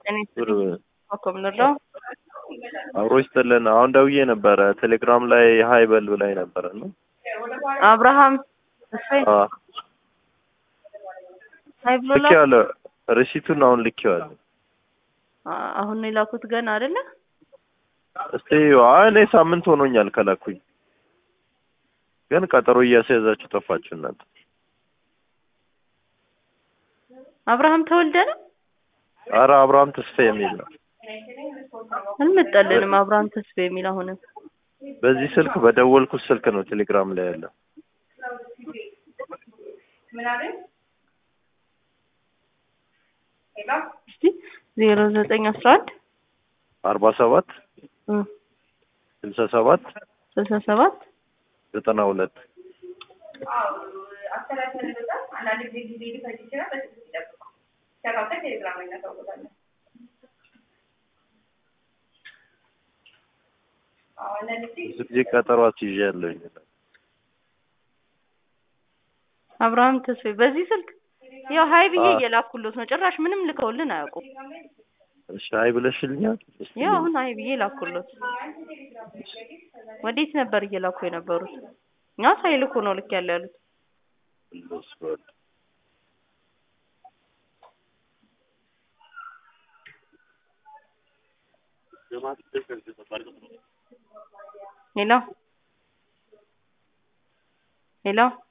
እኔ ብር ኮከብ ንርዳው አብሮ ይስጥልን። አሁን ደውዬ ነበረ ቴሌግራም ላይ ሀይ በል ብላኝ ነበረ ነው አብርሃም እሰይ ሀይ ብሎላ ልኬዋለሁ። ሪሲቱን አሁን ልኬዋለሁ። አ- አሁን ነው የላኩት ገና አይደለ? እስቲ አይ እኔ ሳምንት ሆኖኛል ከላኩኝ፣ ግን ቀጠሮ እያስያዛችሁ ጠፋችሁ እናንተ። አብርሃም ተወልደ ነው አረ አብርሃም ተስፋ የሚል ነው። አልመጣልንም። አብርሃም ተስፋ የሚል አሁንም በዚህ ስልክ በደወልኩት ስልክ ነው ቴሌግራም ላይ ያለው። እስቲ ዜሮ ዘጠኝ አስራ አንድ አርባ ሰባት ስልሳ ሰባት ስልሳ ሰባት ዘጠና ሁለት ብዙ ጊዜ ቀጠሮ አስይዣለሁኝ። አብርሃም ተስፋ በዚህ ስልክ ያው ሀይ ብዬ እየላኩሎት ነው። ጭራሽ ምንም ልከውልን አያውቁም። እሺ አይ ብለሽልኛል። እስቲ ያው አሁን ሀይ ብዬ ላኩሎት። ወዴት ነበር እየላኩ የነበሩት? እኛ ሳይልኩ ነው ልክ ያለ ያሉት። ልስበል። ሄሎ ሄሎ